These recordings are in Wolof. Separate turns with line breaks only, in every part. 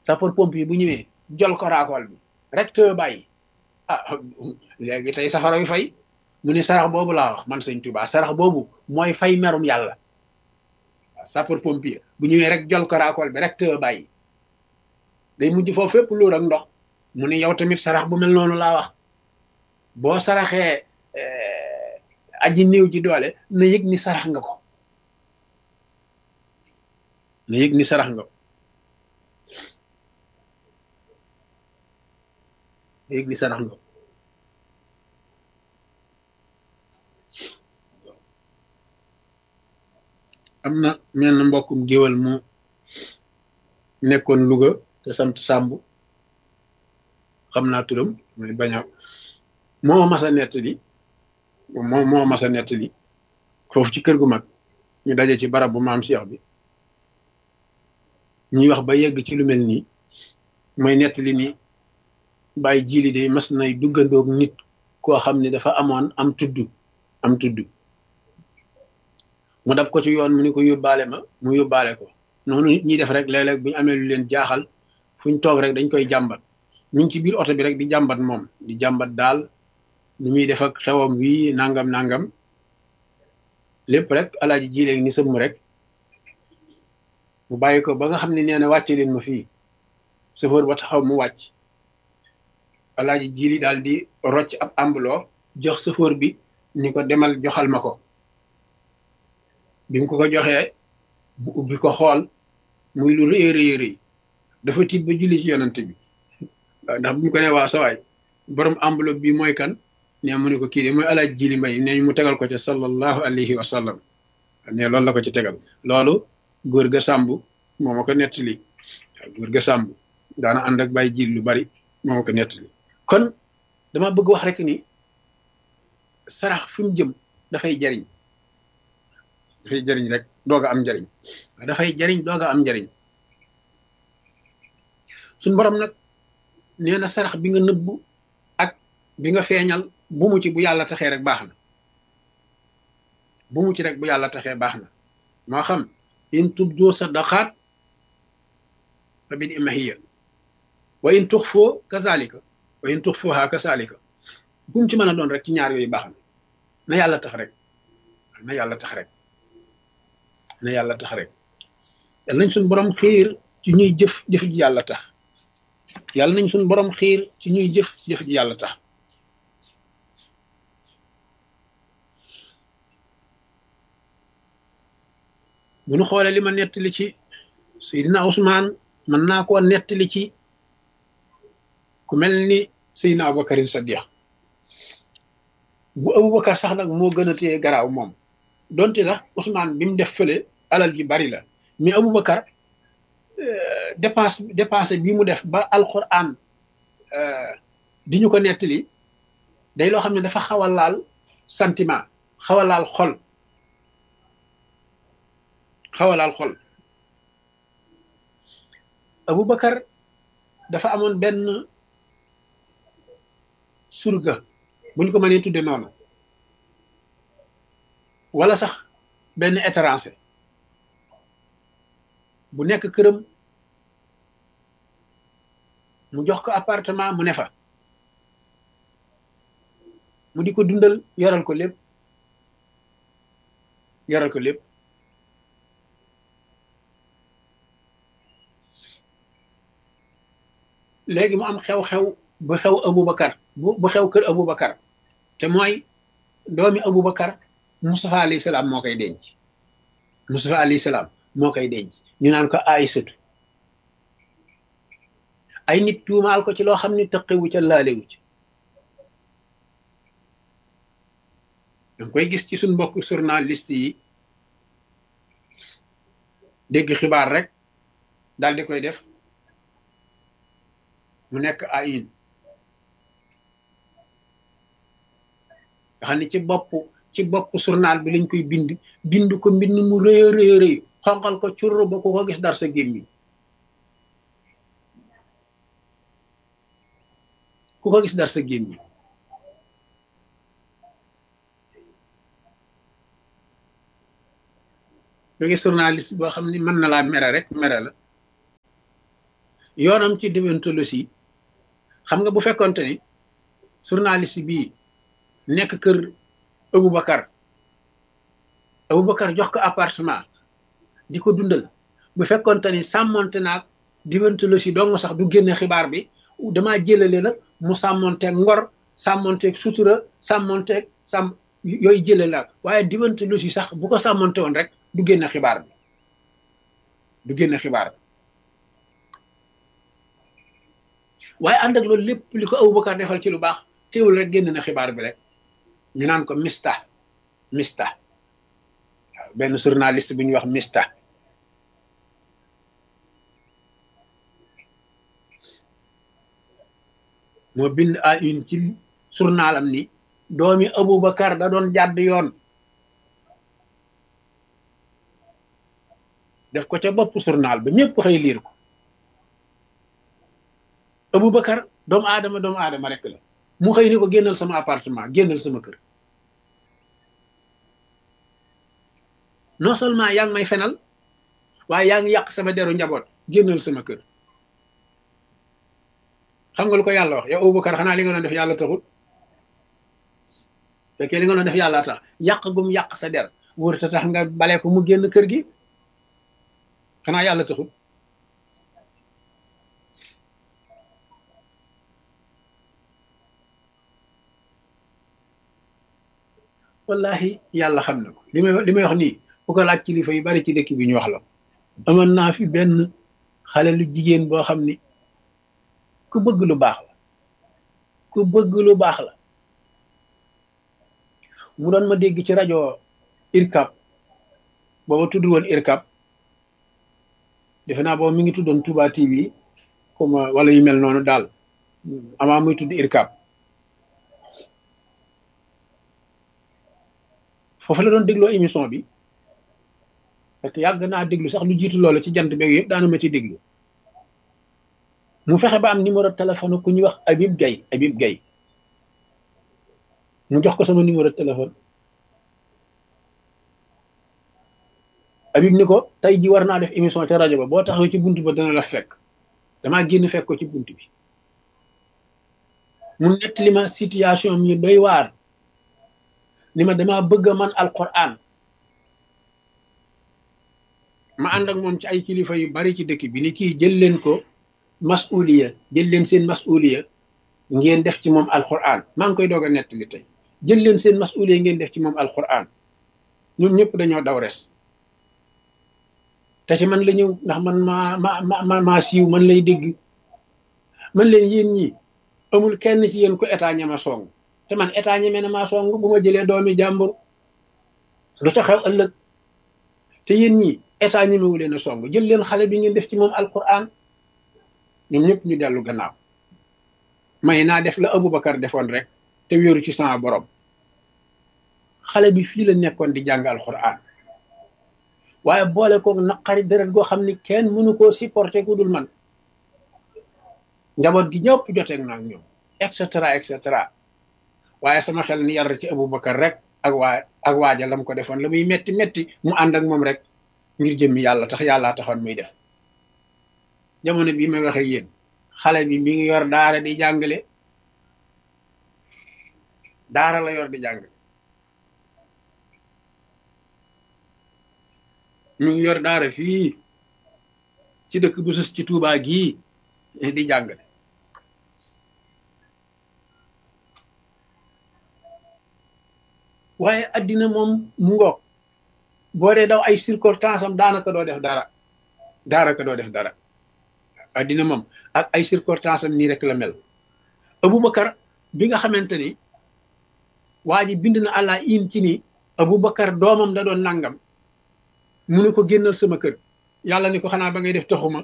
sapeur pompier bu ñëwee jol ko raakool bi rek te bàyyi ah léegi tey safara wi fay mu ni sarax boobu laa wax man sëñ Tuubaa sarax boobu mooy fay merum yàlla waaw sapeur pompier bu ñëwee rek jol ko raakool bi rek te bàyyi day mujj foofu fépp luur ak ndox mu ni yow tamit sarax bu mel noonu laa wax boo saraxee aji néew ji doole na yëg ni sarax nga ko na yëg ni sarax nga ko na yëg ni sarax nga ko am na mel na mbokkum géwal mu nekkoon Louga te sant Sàmb xam naa turam mooy bañ a moo mas a nettali moo moo mas a nettali foofu ci kër gu mag ñu daje ci barab bu maam Cheikh bi ñuy wax ba yegg ci lu mel nii mooy nettali ni bàyyi jili de mas nay duggandoog nit koo xam ne dafa amoon am tudd am tudd mu dab ko ci yoon mu ni ko yóbbaale ma mu yóbbaale ko noonu nit ñi def rek léeg-léeg bu ñu amee lu leen jaaxal fu ñu toog rek dañ koy jàmbat ñu ngi ci biir oto bi rek di jàmbat moom di jàmbat daal nu muy def ak xewam wi nangam nangam lépp rrek alaaji jileeg ni sëmm rek mu bàyyi ko ba nga xam ne nee na wàcce leen ma fii chauffeur ba taxaw mu wàcc alaaji jili daal di rocc ab ambuloo jox chauffeur bi ni ko demal joxal ma ko bi mu ko ko joxee bu ubbi ko xool muy lu rëy rëy rëy dafa tiit ba julli ci yonante bi ndax bu ñu ko ne waa sawaay borom enveloppe bi mooy kan ne mu ne ko kii de mooy alaaj jili mbay ne mu tegal ko ca sallallahu alayhi wa sallam ne loolu la ko ci tegal loolu góor ga sàmb moo ma ko nettali waaw góor ga sàmb daana ànd ak bàyyi jil lu bari moo ma ko nettali kon dama bëgg wax rek ni sarax fi mu jëm dafay jariñ dafay jariñ rek doog a am njariñ dafay jariñ doog a am njariñ suñ borom nag nee na sarax bi nga nëbbu ak bi nga feeñal bu mu ci bu yàlla taxee rek baax na bu mu ci rek bu yàlla taxee baax na moo xam in tubdu sadaqaat fa bi ni'mahiya wa in tuxfoo kazalika wa in tuxfuha kazalika bu mu ci mën a doon rek ci ñaar yooyu baax na na yàlla tax rek na yàlla tax rek na yàlla tax rek yàlla nañ suñ borom xiir ci ñuy jëf jëf ji yàlla tax yàlla nañ suñ borom xiir ci ñuy jëf jëf ji yàlla tax bu nu xoolee li ma nettali ci Seydina Ousmane mën naa koo nettali ci ku mel ni Seydina Aboubacarin Sadiq bu Aboubacar sax nag moo gën a téye garaaw moom donte sax Ousmane bi mu def fële alal ji bari la mais Aboubacar dépense dépense bi mu def ba alquran di ñu ko nettali day loo xam ne dafa xaw a laal sentiment xaw a laal xol xaw a laal xol Aboubacar dafa amoon benn surga bu ñu ko mënee tudde noonu wala sax benn étranger bu nekk këram mu jox ko appartement mu ne fa mu di ko dundal yoral ko lépp yoral ko lépp léegi mu am xew-xew bu xew Aboubacar bu bu xew kër Aboubacar te mooy doomi Aboubacar Moustapha alayhi salaam moo koy denc Moustapha alayhi salaam moo koy denc ñu naan ko Aysatu ay nit tuumaal ko ci loo xam ne tëqiwu ca laalewu ci danga koy gis ci suñ mbokk journaliste yi dégg xibaar rek daal di koy def mu nekk ayin nga xam ne ci bopp ci bopp journal bi lañ koy bind bind ko mbind mu rëy a rëy rëy xonqal ko curr ba ku ko gis dar sa gémmiñ ku ko gis dar sa gémmiñ nga gis journaliste boo xam ne mën na laa mere rek mere la yoonam ci déontologie xam nga bu fekkonte ni journaliste bii nekk kër Aboubacar Aboubacar jox ko appartement di ko dundal bu fekkonte ni sàmmonte naag déontologie dong sax du génne xibaar bi damaa jëlale nag mu sàmmonteeg ngor sàmmonteeg sutura sàmmonteeg sàmm yooyu jëlale la waaye déontologie sax bu ko sàmmonte woon rek du génne xibaar bi du génne xibaar bi waaye ànd ak loolu lépp li ko Aboubacar defal ci lu baax teewul rek génn na xibaar bi rek ñu naan ko mista mista waaw benn journaliste bu ñuy wax mista moo bind à une ci journalam ni doomi Aboubacar da doon jàdd yoon def ko ca bopp journal ba ñëpp xëy liir ko Aboubacar doomu aadama doomu aadama rek la mu xëy ni ko génnal sama appartement génnal sama kër non seulement yaa ngi may fenal waaye yaa ngi yàq sama deru njaboot génnal sama kër xam nga lu ko yàlla wax yow Aboubacar xanaa li nga doon def yàlla taxul fekkee li nga doon def yàlla tax yàq gum yàq sa der wóor ta tax nga bale ko mu génn kër gi xanaa yàlla taxul wallahi yàlla xam na ko li may li may wax nii bu ko laaj kilifa yu bari ci dëkk bi ñu wax la amoon naa fi benn xale lu jigéen boo xam ni ku bëgg lu baax la ku bëgg lu baax la mu doon ma dégg ci rajo irkab booba tudd woon irkab defe naa booba mi ngi tuddoon Touba TV comme wala yu mel noonu daal amaa muy tudd irkab foofu la doon dégloo émission bi parce que yàgg naa déglu sax lu jiitu loolu ci jant beeg yëpp daana ma ci déglu mu fexe ba am numéro téléphone ku ñuy wax Habib Gaye Habib Gaye mu jox ko sama numéro téléphone Habib ni ko tey ji war naa def émission ca rajo ba boo taxawee ci bunt ba dana la fekk damaa génn fekk ko ci bunt bi mu nettali ma situation mi doy waar ni ma dama bëgg a man alquran ma ànd ak moom ci ay kilifa yu bari ci dëkk bi ni kii jël leen ko masuliya jël leen seen masuliya ngeen def ci moom alquran maa ngi koy doog a nettali tey jël leen seen masuliya ngeen def ci moom alquran ñun ñëpp dañoo daw res te ci man la ñëw ndax man maa ma ma maa siiw man lay dégg man leen yéen ñi amul kenn ci yéen ko état ñama song te man état ñeme na maa song bu ma jëlee doomi jàmbur lu ca xew ëllëg te yéen ñi état ñemewu leen a song jël leen xale bi ngeen def ci moom alquran ñoom ñëpp ñu dellu gannaaw may naa def la Aboubacar defoon rek te wéeru ci sama borom xale bi fii la nekkoon di jàng alquran waaye boole koog naqari deret goo xam ni kenn mënu koo supporter ku dul man njaboot gi ñëpp joteeg naa ñoom et cetera et cetera waaye sama xel ni yar ci Aboubacar rek ak waa ak waaja lam ko defoon la muy metti metti mu ànd ak moom rek ngir jëmmi yàlla tax yàllaa taxoon muy def jamono bii may waxe yéen xale bi mi ngi yor daara di jàngale daara la yor di jàngale mi ngi yor daara fii ci dëkk bu sus ci Tuubaa gii di jàngale waaye addina moom mu ngoog boo dee daw ay circonstance am daanaka doo def dara daanaka doo def dara addina moom ak ay circonstance am nii rek la mel Aboubacar bi nga xamante ni waa ji bind na àlla in ci ni Aboubacar doomam da doon nangam mu ne ko génnal sama kër yàlla ni ko xanaa ba ngay def taxuma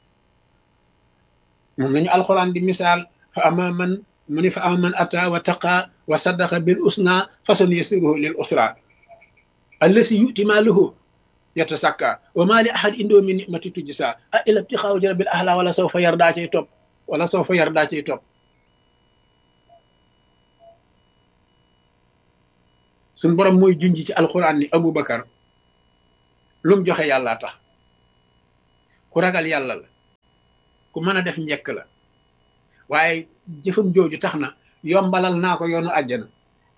moom lañu alxuraan di misaal fa ama man mu ni fa ama man ata wa taqa wa saddaqa bil usna fasan yasiruhu lil usra allasi yuti maaluhu yatasakka wa ma li ahad indoo min nimati tujsa a ila ibtixaaw jarabil ahla wala saw fa yar daa cay topp wala saw fa yar daa cay topp suñ borom mooy junj ci alxuraan ni Aboubacar lum joxe yàlla tax ku ragal yàlla la ku mën a def njekk la waaye jëfam jooju tax na yombalal naa ko yoonu àjjana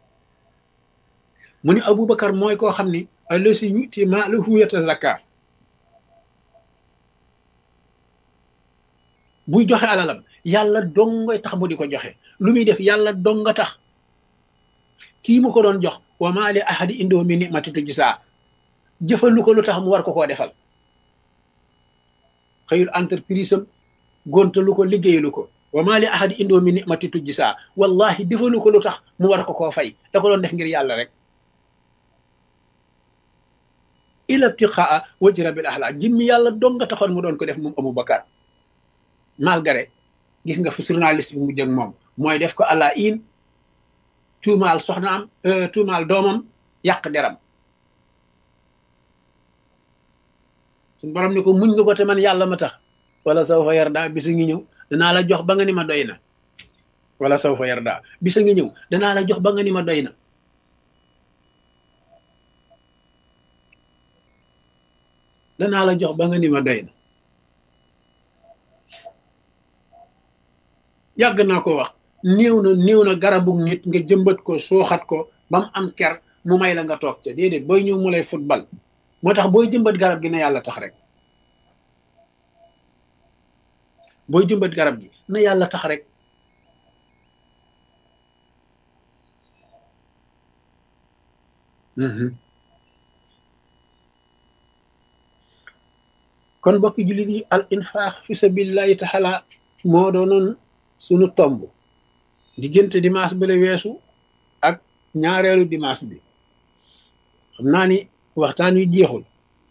mu ni abubakar mooy koo xam ni allasi yuti maalahu yatazakka buy joxe alalam yàlla dongoy tax mu di ko joxe lu muy def yàlla donga tax kii mu ko doon jox wa maa li ahadi indoo mi nimati tujsaa jëfalu ko lu tax mu war ko koo defal xëyul entreprise am gontalu ko liggéeyalu ko wa maa li ahadi indoo mi nimati tujsaa wallahi defalu ko lu tax mu war ko koo fay da ko doon def ngir yàlla rek ila ibtiqaa wajhi rabbil ahla jimmi yàlla donga taxoon mu doon ko def moom Abu Bakar malgré gis nga fu journaliste bi mu jëg moom mooy def ko àlla in tuumaal soxnaam tuumaal doomam yàq deram suñ borom ni ko muñ nga ko te man yàlla ma tax wala saw fa yarda bisa ngi ñëw danaa la jox ba nga ni ma doy na wala saw fa yarda bisa ngi ñëw danaa la jox ba nga ni ma doy na danaa la jox ba nga ni ma doy na yàgg naa ko wax néew na néew na garabu nit nga jëmbat ko sooxat ko ba mu am ker mu may la nga toog ca déedéet booy ñëw mu lay football moo tax booy jëmbat garab gi na yàlla tax rek booy jëmbat garab gi na yàlla tax rek kon bokki jullit yi al infaax fi sabilillahi taala moo doonoon sunu tomb diggante dimanche bi la weesu ak ñaareelu dimanche bi xam naa ni waxtaan wi jeexul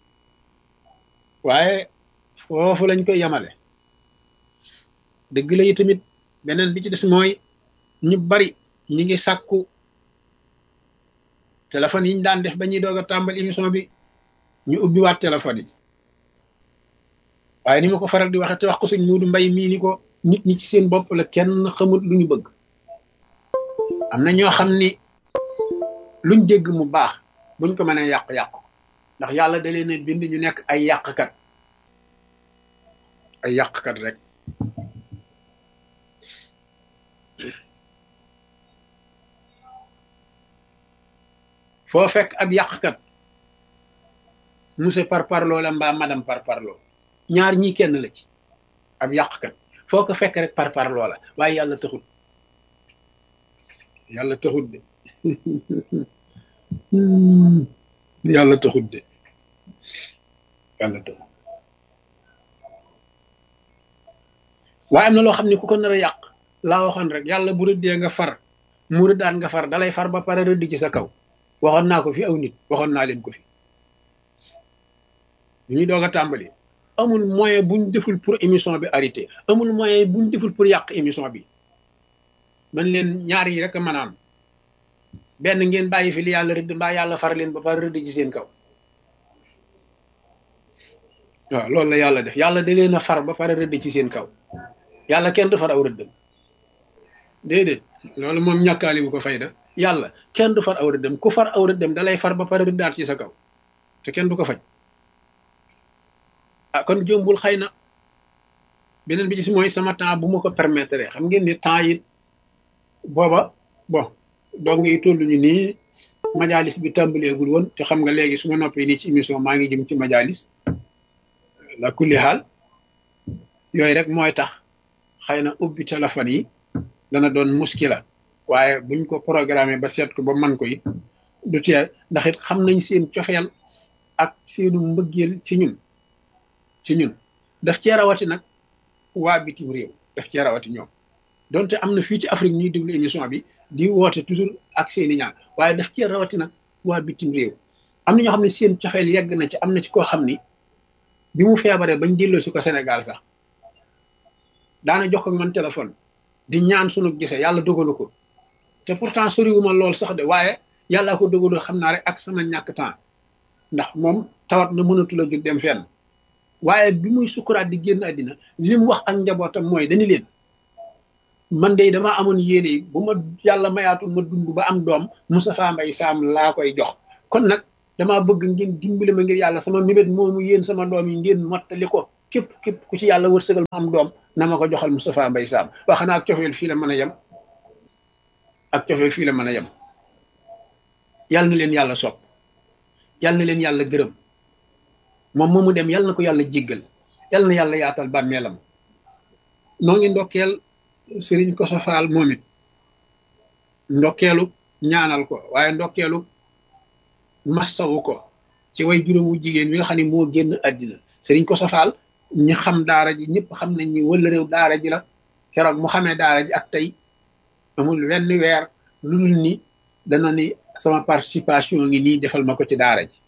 waaye foofu lañ koy yamale dëgg la yi tamit beneen bi ci des mooy ñu bari ñi ngi sàkku téléphone yi ñu daan def ba ñuy doog a tàmbali émission bi ñu ubbi waat téléphone yi waaye ni ma ko faral di waxe te wax ko suñ muudu mbay mii ni ko nit ñi ci seen bopp la kenn xamut lu ñu bëgg am na ñoo xam ni luñ dégg mu baax buñ ko mënee yàq-yàq ndax yàlla da leen a bind ñu nekk ay yàqkat ay yàqkat rek foo fekk ab yàqkat monsieur par parloo la mbaa madame par parloo ñaar ñii kenn la ci ab yàqkat foo ko fekk rek par par loola waaye yàlla taxut yàlla taxut de yàlla taxut de yàlla taxut waaye am na loo xam ne ku ko nar a yàq laa waxoon rek yàlla bu rëddee nga far mu rëddaan nga far dalay far ba pare rëdd ci sa kaw waxoon naa ko fi aw nit waxoon naa leen ko fi ñu ñuy doog a tàmbali amul moyen buñ deful pour émission bi arrêté amul moyen buñ deful pour yàq émission bi man leen ñaar yi rek a mën a am benn ngeen bàyyi fi li yàlla rëdd mbaa yàlla far leen ba far rëdd ci seen kaw waaw loolu la yàlla def yàlla da leen a far ba pare rëdd ci seen kaw yàlla kenn du far aw rëddam déedéet loolu moom ñàkkaali bu ko fayda yàlla kenn du far aw rëddam ku far aw rëddam da lay far ba pare rëddaat ci sa kaw te kenn du ko faj ah kon jombul xëy na beneen bi ci mooy sama temps bu ma ko permettre xam ngeen ni temps yi booba bon donc yi toll ñu nii majalis bi tàmbaleegul woon te xam nga léegi su ma noppee nii ci émission maa ngi jëm ci majalis la kulli xaal yooyu rek mooy tax xëy na ubbi téléphone yi dana doon muskila waaye buñ ko programmé ba seet ko ba man ko it du teel ndax it xam nañ seen cofeel ak seenu mbëggeel ci ñun ci ñun daf cee rawati nag waa bitim réew daf cee rawati ñoom donte am na fii ci Afrique ñuy déglu émission bi di woote toujours ak seeni ñaan waaye daf cee rawati nag waa bitim réew am na ñoo xam ne seen cofeel yegg na ci am na ci koo xam ni bi mu feebaree bañ delloo si ko Sénégal sax daana jox ko man téléphone di ñaan sunu gisee yàlla dogalu ko te pourtant soriwuma lool sax de waaye yàllaa ko dogalu xam naa rek ak sama ñàkk temps ndax moom tawat na mënatul a jóg dem fenn waaye bi muy sukuraat di génn àddina li mu wax ak njabootam mooy dañu leen man de damaa amoon yéene yi bu ma yàlla mayaatul ma dund ba am doom Moustapha Mbaye Sam laa koy jox kon nag damaa bëgg ngeen dimbali ma ngir yàlla sama mébét moomu yéen sama doom yi ngeen mottali ko képp képp ku ci yàlla wërsëgal ma am doom na ma ko joxal Moustapha Mbay Saam wax xanaa ak cofeel fii la mën a yem ak cofeel fii la mën a yem yàlla na leen yàlla sopp yàlla na leen yàlla gërëm moom moomu dem yàlla na ko yàlla jéggal yàlla na yàlla yaatal bàmmeelam noo ngi ndokkeel sëriñ ko sofaal moom it ndokkeelu ñaanal ko waaye ndokkeelu massawu ko ci way juróomu jigéen wi nga xam ne moo génn àddina sëriñ ko sofaal ñi xam daara ji ñëpp xam nañ ni wala réew daara ji la keroog mu xamee daara ji ak tey amul wenn weer lu dul ni dana ni sama participation ngi nii defal ma ko ci daara ji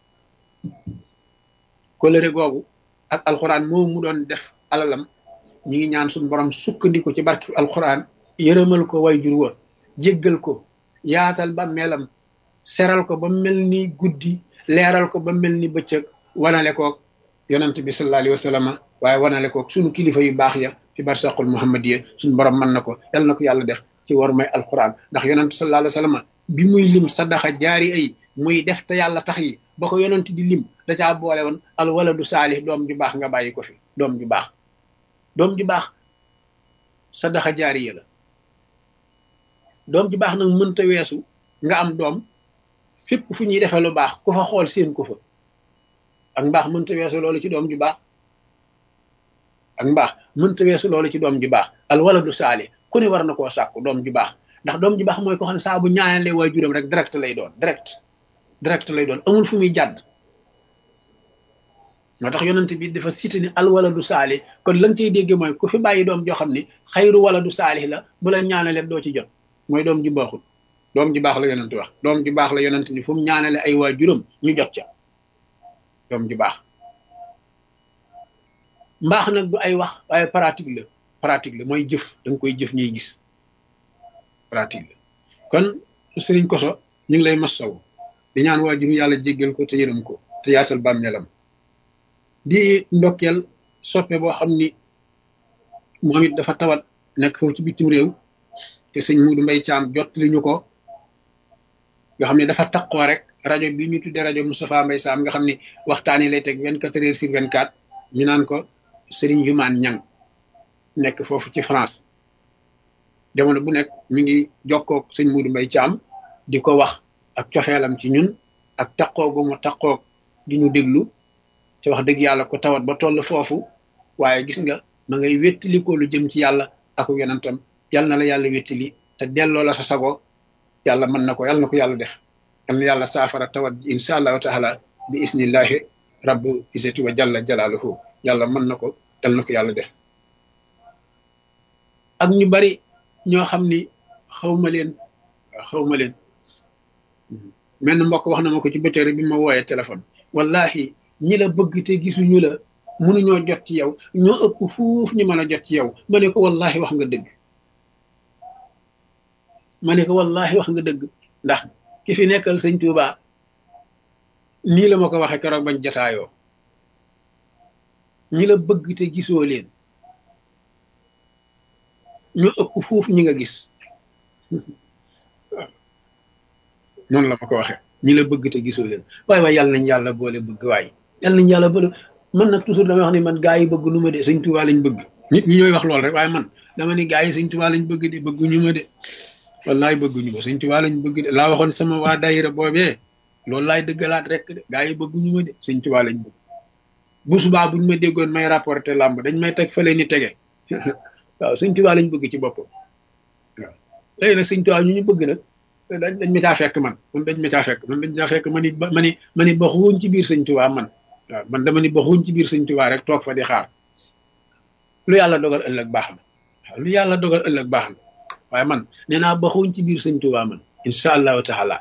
kolëre googu ak alxuraan moom mu doon def alalam ñi ngi ñaan suñu borom sukkandiku ci barki alxuraan yërëmal ko way jur wa jéggal ko yaatal ba melam seral ko ba mel ni guddi leeral ko ba mel ni bëccëg wanale koog yonent bi sallallahu alayhi wa sallam waaye wanale koog suñu kilifa yu baax ya fi barsaqul muhammadiya suñu borom mën na ko yal na ko yàlla def ci war may alquran ndax yonent sallallahu alayhi wa sallam bi muy lim sadaxa jaari ay muy def te yàlla tax yi ba ko yonent di lim da caa boole woon al waladu saalih doom ju baax nga bàyyi ko fi doom ju baax doom ju baax sadaxa jaariya la doom ju baax nag mënta weesu nga am doom fépp fu ñuy defee lu baax ku fa xool seen ko fa ak mbaax mënta weesu loolu ci doom ju baax ak mbaax mënta weesu loolu ci doom ju baax al waladu saali ku ne war na koo sàkku doom ju baax ndax doom ju baax mooy ko xam ne saa bu ñaanalee waajuram rek direct lay doon direct direct lay doon amul fu muy jàdd moo tax yonent bi dafa cité ni al waladu saali kon la nga cay dégge mooy ku fi bàyyi doom joo xam ni xayru waladu saali la bu la ñaanalee doo ci jot mooy doom ji baaxul doom ji baax la yonent wax doom ji baax la yonent ni fu mu ñaanale ay waajuram ñu jot ca doom ji baax mbaax nag du ay wax waaye pratique la pratique la mooy jëf da nga koy jëf ñuy gis pratique la kon sëriñ koso ñu ngi lay massaw di ñaan waajur yàlla jéggal ko te yërëm ko te yaatal bàmmeelam di ndokkeel soppe boo xam ni moom it dafa tawat nekk foofu ci bitim réew te sëñ Muudu Mbay Caam jot li ñu ko nga xam ne dafa taqoo rek rajo bi ñu tuddee rajo Moustapha Mbay Saam nga xam ne waxtaan yi lay teg vingt quatre heures sur vingt quatre ñu naan ko Sëriñ Jumaan Ñang nekk foofu ci France jamono bu nekk mi ngi jokkoog sëñ Muudu Mbay Caam di ko wax ak coxeelam ci ñun ak taqoo gu mu taqoog di ñu déglu te wax dëgg yàlla ko tawat ba toll foofu waaye gis nga ma ngay wéttali ko lu jëm ci yàlla ak yonentam yal na la yàlla wéttali te delloo la sa sago yàlla mën na ko yàlla na ko yàlla def yal na yàlla saafara tawat ji insha allahu taala bi isnillahi rabbu isati wa jalla jalaaluhu yàlla mën na ko yal na ko yàlla def ak ñu bari ñoo xam ni xawma leen xawma leen menn mbokk wax na ma ko ci bëccëg bi ma wooyee téléphone wallahi ñi la bëgg te gisuñu la mënuñoo jot ci yow ñoo ëpp fuuf ñu mën a jot ci yow ma ne ko wallahi wax nga dëgg ma ne ko wallahi wax nga dëgg ndax ki fi nekkal sëñ Tuuba nii la ma ko waxee keroog bañ jotaayoo ñi la bëgg te gisoo leen ñoo ëpp fuuf ñi nga gis noonu la ma ko waxee ñi la bëgg te gisoo leen waaye waaye yàlla nañ yàlla boole bëgg waaye yàlla nañ yàlla boole man nag toujours damay wax ni man gaa yi bëgg nu ma de sëñ Tuuba lañ bëgg nit ñi ñooy wax lool rek waaye man dama ni gaa yi sëñ Tuuba lañ bëgg de bëgguñu ma de wallaay bëgguñu ma sëñ Tuuba lañ bëgg de laa waxoon sama waa daayira boobee loolu laay dëggalaat rek de gaa yi bëgguñu ma de sëñ Tuuba lañ bëgg bu subaa buñ ma déggoon may rapporté làmb dañ may teg fële ni tege waaw sëñ Tuuba lañ bëgg ci boppam waaw léegi nag sëñ Tuuba ñu ñu bëgg nag dañ dañ ma caa fekk man man dañ ma caa fekk man dañ caa fekk man it ma ni ma ni baxuñ ci biir sëñ Tuuba man waaw man dama ni baxuñ ci biir sëñ Tuuba rek toog fa di xaar lu yàlla dogal ëllëg baax na waaw lu yàlla dogal ëllëg baax na waaye man nee naa baxuñ ci biir sëñ Tuuba man incha allahu taala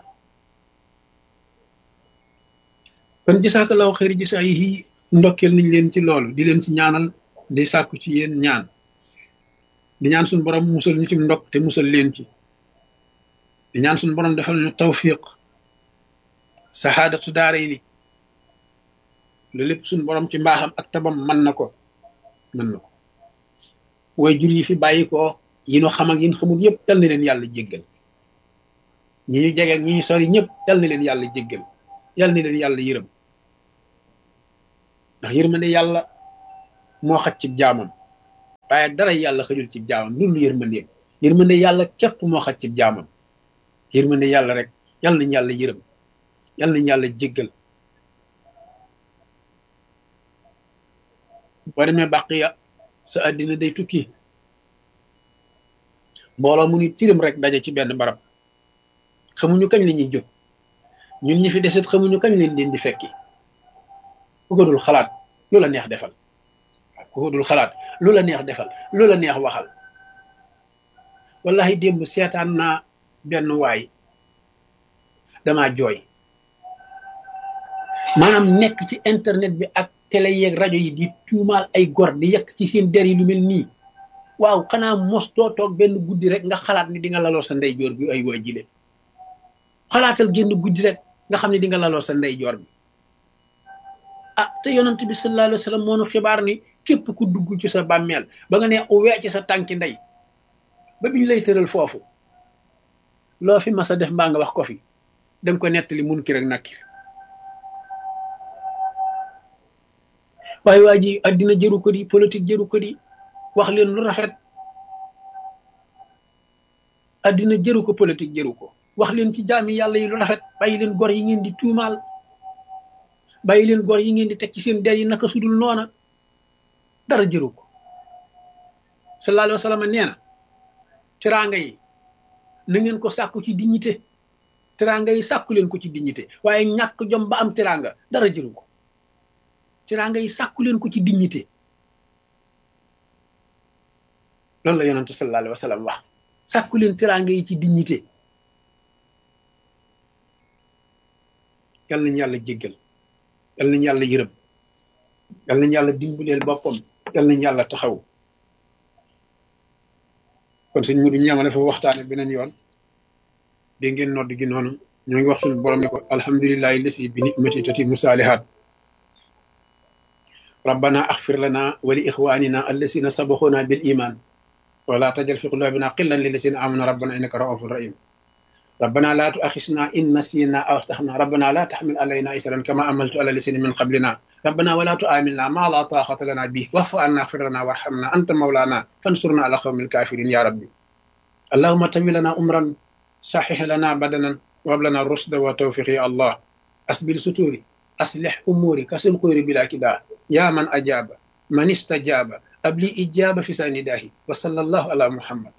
kon jisaakallahu xëyri jisaa yi ndokkeel nañ leen ci loolu di leen ci ñaanal di sàkku ci yéen ñaan di ñaan suñu borom musal ñu ci ndokk te musal leen ci di ñaan suñu borom defal ñu tawfiq saxaadatu daara yi ni lu lépp suñu borom ci mbaaxam ak tabam mën na ko mën na ko way jur yi fi bàyyi ko yi ñu xam ak yi ñu xamul yëpp yal na leen yàlla jéggal ñi ñu jege ak ñi ñu sori ñëpp yal na leen yàlla jéggal yal na leen yàlla yërëm ndax yërmande yàlla moo xaj ci jaamam waaye dara yàlla xëjul ci jaamam loolu yërmandeem yërmande yàlla képp moo xaj ci jaamam yërmande yàlla rek yàlla nañ yàlla yërëm yàlla nañ yàlla jéggal boo demee bàqiya sa àddina day tukki mbooloo mu ni tirim rek daje ci benn barab xamuñu kañ la ñuy jóg ñun ñi fi deset xamuñu kañ leen leen di fekki ku ko dul xalaat lu la neex defal ku ko dul xalaat lu la neex defal lu la neex waxal wallahi démb seetaan naa benn waay dama jooy maanaam nekk ci internet bi ak télé yeeg rajo yi di tuumaal ay gor di yekk ci seen der yi lu mel nii waaw xanaa mos doo toog benn guddi rek nga xalaat ni di nga laloo sa ndeyjoor bi ay waa jile xalaatal génn guddi rek nga xam ne di nga laloo sa ndeyjoor bi ah te yonent bi sallallahu alayhi wa sallam moo nu xibaar ni képp ku dugg ci sa bàmmeel ba nga ne wee ci sa tànki ndey ba biñ lay tëral foofu loo fi mas a def mbaa nga wax ko fi danga ko nettali mun ki rek nakkir waaye waa ji addina jëru ko di politique jëru ko di wax leen lu rafet addina jëru ko politique jëru ko wax leen ci jaami yàlla yi lu rafet bàyyi leen gor yi ngeen di tuumaal bàyyi leen gor yi ngeen di teg ci seen der yi naka sudul noona dara jëru ko sallallahu alayhi wa sallam nee na teraanga yi na ngeen ko sàkku ci dignité teraanga yi sàkku leen ko ci dignité waaye ñàkk jom ba am teraanga dara jëru ko teraanga yi sàkku leen ko ci dignité loolu la yonentu sallallahu alayhi wa sallam wax sàkku leen teraanga yi ci dignité yal nañu yàlla jéggal yal nañu yàlla yërëm yal nañu yàlla dimbaleel boppam yal nañu yàlla taxaw kon sëñ mu du ñamale fa waxtaane beneen yoon dégg ngeen nodd gi noonu ñoo ngi wax suñu borom ne ko alhamdulillahi lasi bi nicmati tatimu saalihaat ربنا اغفر لنا ولإخواننا الذين سبقونا بالإيمان ولا تجعل في قلوبنا قلا للذين آمنوا ربنا إنك رؤوف رحيم ربنا لا تؤاخذنا إن نسينا أو أخطأنا ربنا لا تحمل علينا إسرا كما عملت على الذين من قبلنا ربنا ولا تؤاملنا ما لا طاقة لنا به واعف عنا اغفر لنا وارحمنا أنت مولانا فانصرنا على قوم الكافرين يا ربي اللهم تمل لنا أمرا صحح لنا بدنا وهب لنا الرشد والتوفيق يا الله أسبل ستوري أصلح أموري كسل قيري بلا كدا يا من أجاب من استجاب أبلي إجابة في سنداه وصلى الله على محمد